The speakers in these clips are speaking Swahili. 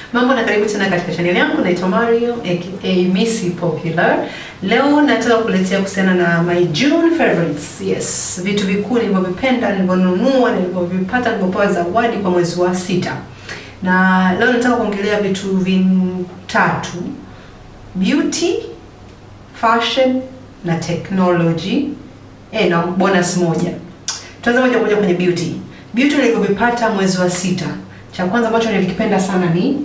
Mambo na karibu tena katika channel yangu, naitwa Mario aka Missy Popular. Leo nataka kuletea kuhusiana na my June favorites. Yes, vitu vikuu nilivyovipenda, nilivyonunua, nilivyovipata, nilivyopewa zawadi kwa mwezi wa sita. Na leo nataka kuongelea vitu vitatu: beauty, fashion na technology. Eh, na bonus moja. Tuanze moja kwa moja kwenye beauty. Beauty nilivyovipata mwezi wa sita. Cha kwanza ambacho nilikipenda sana ni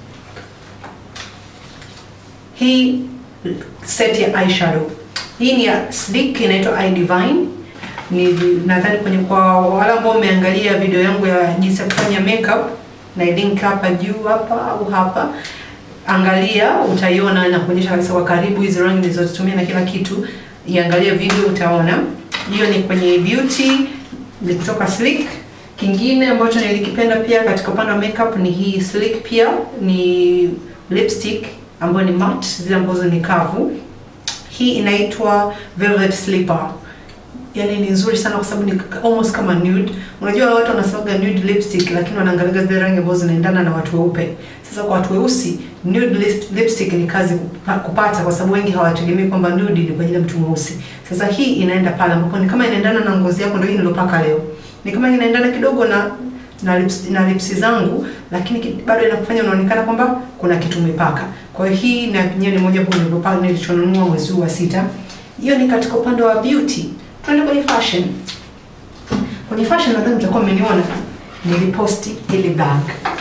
hii set ya eyeshadow. Hii ni ya Sleek inaitwa Eye Divine. Ni nadhani kwenye kwa wale ambao umeangalia video yangu ya jinsi ya kufanya makeup na link hapa juu hapa au hapa. Angalia utaiona na kuonyesha kabisa kwa karibu hizi rangi nilizozitumia na kila kitu. Iangalie video utaona. Hiyo ni kwenye beauty ni kutoka Sleek. Kingine ambacho nilikipenda pia katika upande wa makeup ni hii Sleek pia ni lipstick ambayo ni matte, zile ambazo ni kavu. Hii inaitwa Velvet Slipper. Yaani ni nzuri sana kwa sababu ni almost kama nude. Unajua watu wanasemaga nude lipstick lakini wanaangalia zile rangi ambazo zinaendana na watu weupe. Sasa kwa watu weusi nude lip, lipstick ni kazi kupata kwa sababu wengi hawategemei kwamba nude ni kwa ajili ya mtu mweusi. Sasa hii inaenda pale ambapo ni kama inaendana na ngozi yako, ndio hii nilopaka leo. Ni kama inaendana kidogo na na lips, na lips zangu lakini bado inakufanya unaonekana kwamba kuna kitu umepaka. Kwa hiyo hii na yenyewe ni moja hapo nilipopaka nilichonunua mwezi wa sita. Hiyo ni katika upande wa beauty. Tuende kwenye fashion. Kwenye fashion nadhani mtakuwa mmeniona niliposti ile bag.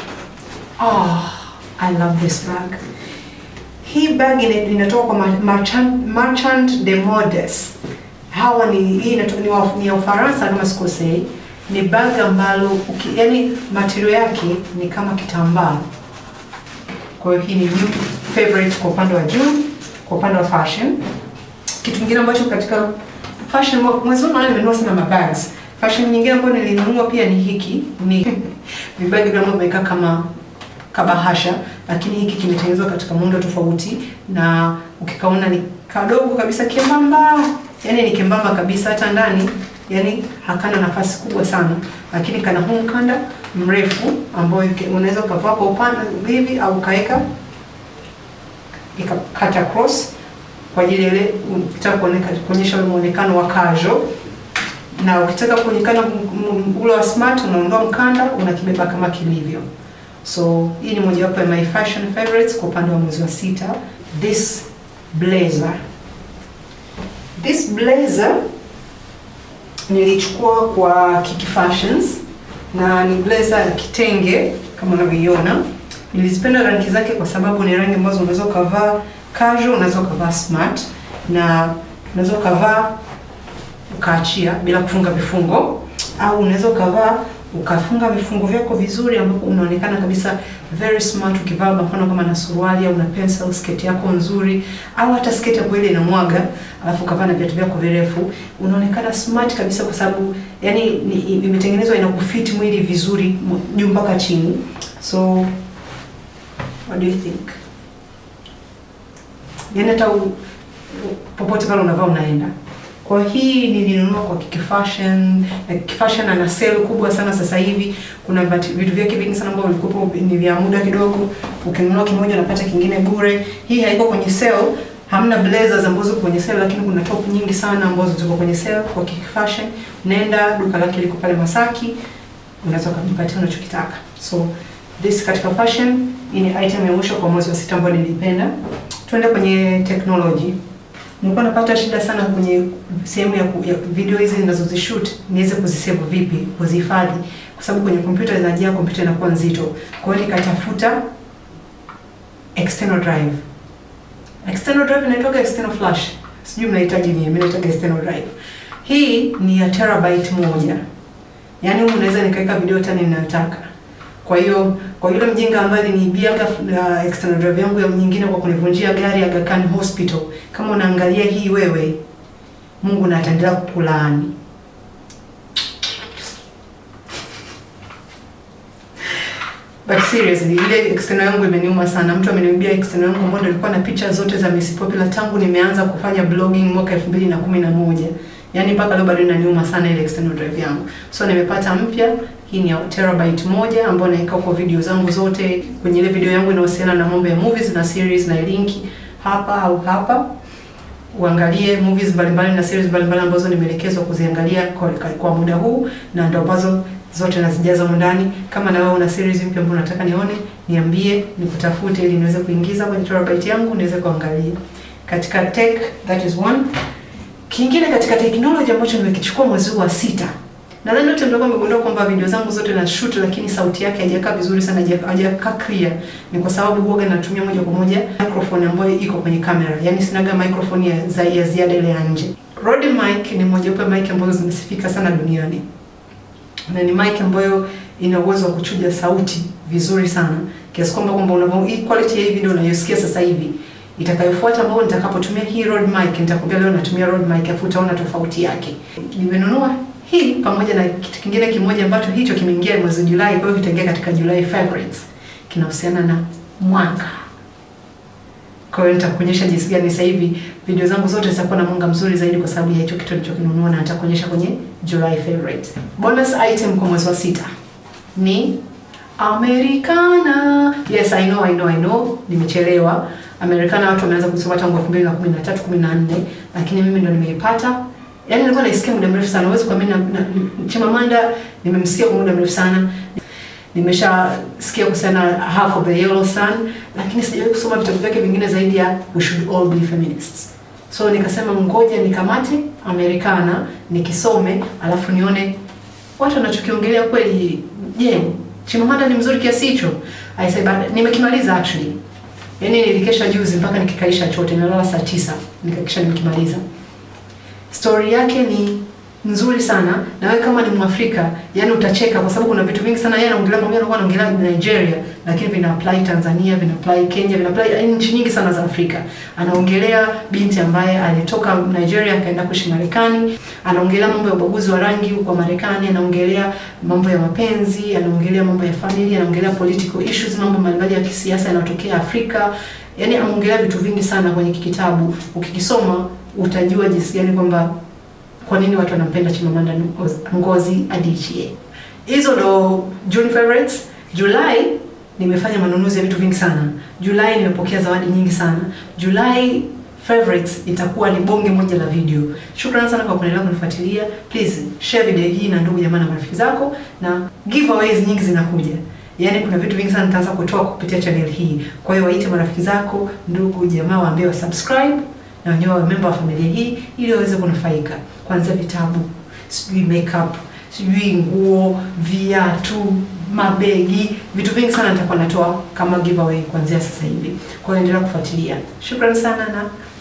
Oh, I love this bag. Hii bag inatoka kwa Marchand, Marchand de Modes. Hawa ni hii inatoka ni, wa, ni ya Ufaransa kama sikosei. Ni bag ambalo yani material yake ni kama kitambaa. Kwa hiyo hii ni new favorite kwa upande wa juu, kwa upande wa fashion. Kitu kingine ambacho katika fashion mwezi huu naona nimenunua sana mabags. Fashion nyingine ambayo nilinunua pia ni hiki, ni vibagi ambavyo vimekaa kama kabahasha, lakini hiki kimetengenezwa katika muundo tofauti, na ukikaona ni kadogo kabisa, kembamba, yani ni kembamba kabisa, hata ndani yani hakana nafasi kubwa sana, lakini kana huu mkanda mrefu ambao unaweza ukavaa kwa upande hivi au ukaweka ikakata cross kwa ajili ile ukitaka kuonyesha ule muonekano wa casual, na ukitaka kuonekana ule wa smart, unaondoa mkanda unakibeba kama kilivyo. So hii ni mojawapo ya my fashion favorites kwa upande wa mwezi wa sita. This blazer, this blazer nilichukua kwa Kiki Fashions na ni blazer ya kitenge kama unavyoiona. Nilizipenda rangi zake kwa sababu ni rangi ambazo unaweza ukavaa casual, unaweza ukavaa smart na unaweza ukavaa ukaachia bila kufunga vifungo, au unaweza ukavaa ukafunga vifungo vyako vizuri, ambapo unaonekana kabisa very smart ukivaa mfano kama na suruali au na pencil sketi yako nzuri, au hata sketi yako ile inamwaga, alafu ukavaa na viatu vyako virefu, unaonekana smart kabisa, kwa sababu yani imetengenezwa inakufiti mwili vizuri juu mpaka chini. So what do you think? Yani hata popote pale unavaa unaenda. Kwa hii nilinunua kwa Kiki Fashion. Kiki Fashion ana sale kubwa sana sasa hivi. Kuna vitu vyake vingi sana ambavyo vilikuwa ni vya muda kidogo. Ukinunua kimoja unapata kingine bure. Hii haiko kwenye sale. Hamna blazers ambazo ziko kwenye sale, lakini kuna top nyingi sana ambazo ziko kwenye sale kwa Kiki Fashion. Nenda duka lake liko pale Masaki. Unaweza kujipatia unachokitaka. So this katika fashion hii ni item ya mwisho kwa mwezi wa sita ambayo nilipenda. Tuende kwenye technology. Nilikuwa napata shida sana kwenye sehemu ya, ya video hizi ninazozishoot niweze kuzisave vipi, kuzihifadhi kwa sababu kwenye kompyuta zinajaa, kompyuta inakuwa nzito. Kwa hiyo nikatafuta external drive. External drive inaitwa external flash. Sijui mnahitaji nini, mimi naitwa external drive. Hii ni ya terabyte moja. Yaani unaweza nikaweka video tani ninayotaka. Kwa hiyo kwa yule mjinga ambaye aliniibiaga uh, external drive yangu ya nyingine kwa kunivunjia gari Aga Khan Hospital, kama unaangalia hii wewe, Mungu na ataendelea kukulaani. But seriously, ile external yangu imeniuma sana. Mtu ameniibia external yangu ambayo nilikuwa na picha zote za Miss Popular tangu nimeanza kufanya blogging mwaka 2011. Yaani mpaka leo bado inaniuma sana ile external drive yangu. So nimepata mpya. Hii ni ya terabyte moja ambayo naweka kwa video zangu zote. Kwenye ile video yangu inahusiana na mambo ya movies na series na linki hapa au hapa. Uangalie movies mbalimbali na series mbalimbali ambazo nimeelekezwa kuziangalia kwa, kwa muda huu na ndo ambazo zote nazijaza humu ndani. Kama na wewe una series mpya ambayo unataka nione, niambie, nikutafute ili niweze kuingiza kwenye terabyte yangu niweze kuangalia. Katika tech that is one. Kingine katika technology ambacho nimekichukua mwezi huu wa sita. Nadhani wote mtakuwa mmegundua kwamba video zangu zote na shoot lakini sauti yake haijakaa vizuri sana, haijakaa clear. Ni kwa sababu huwa natumia moja kwa moja microphone ambayo iko kwenye kamera. Yaani sinaga microphone ya, za, ya ziada ile ya nje. Rode mic ni moja wapo mic ambazo zimesifika sana duniani. Na ni mic ambayo ina uwezo wa kuchuja sauti vizuri sana. Kiasi kwamba kwamba unavyo hii quality ya hii video unayosikia sasa hivi itakayofuata ambayo nitakapotumia hii Rode mic nitakwambia leo natumia Rode mic afu utaona tofauti yake. Nimenunua hii pamoja na kitu kingine kimoja ambacho hicho kimeingia mwezi Julai, kwa hiyo kitaingia katika July favorites. Kinahusiana na mwanga. Kwa hiyo nitakuonyesha jinsi gani sasa hivi video zangu zote zitakuwa na mwanga mzuri zaidi kwa sababu ya hicho kitu nilichokinunua na nitakuonyesha kwenye July favorite. Bonus item kwa mwezi wa sita ni Americana. Yes, I know, I know, I know. Nimechelewa. Americana watu wameanza kusoma tangu 2013 14, lakini mimi ndo nimeipata. Yaani nilikuwa naisikia muda mrefu sana. Huwezi kuamini Chimamanda nimemsikia kwa muda mrefu sana. Nimeshasikia kuhusiana na Half of the Yellow Sun, lakini sijawahi kusoma vitabu vyake vingine zaidi ya We Should All Be Feminists. So nikasema ngoja nikamate Americana nikisome, alafu nione watu wanachokiongelea kweli. Je, yeah, Chimamanda ni mzuri kiasi hicho? I say but nimekimaliza actually. Yaani nilikesha juzi mpaka nikikaisha chote, nilala saa tisa nikakisha nimekimaliza. Story yake ni nzuri sana na wewe kama ni Mwafrika, yani utacheka kwa sababu kuna vitu vingi sana yeye anaongelea, pamoja na anaongelea Nigeria, lakini vina apply Tanzania, vina apply Kenya, vina apply nchi nyingi sana za Afrika. Anaongelea binti ambaye alitoka Nigeria akaenda kuishi Marekani, anaongelea mambo ya ubaguzi wa rangi huko Marekani, anaongelea mambo ya mapenzi, anaongelea mambo ya familia, anaongelea political issues, mambo mbalimbali ya kisiasa yanayotokea Afrika. Yaani anaongelea vitu vingi sana kwenye kitabu. Ukikisoma utajua jinsi gani kwamba kwa nini watu wanampenda Chimamanda Ngozi Adichie. Hizo ndo June favorites. July nimefanya manunuzi ya vitu vingi sana. July nimepokea zawadi nyingi sana. July favorites itakuwa ni bonge moja la video. Shukrani sana kwa kuendelea kunifuatilia. Please share video hii na ndugu jamaa na marafiki zako na giveaways nyingi zinakuja. Yaani kuna vitu vingi sana nitaanza kutoa kupitia channel hii. Kwa hiyo waite marafiki zako, ndugu jamaa waambie wa subscribe na wenyewe wa member wa familia hii ili waweze kunufaika kuanzia vitabu, sijui makeup, sijui nguo, viatu, mabegi, vitu vingi sana nitakuwa natoa kama giveaway kuanzia sasa hivi. Kwa hiyo endelea kufuatilia. Shukrani sana na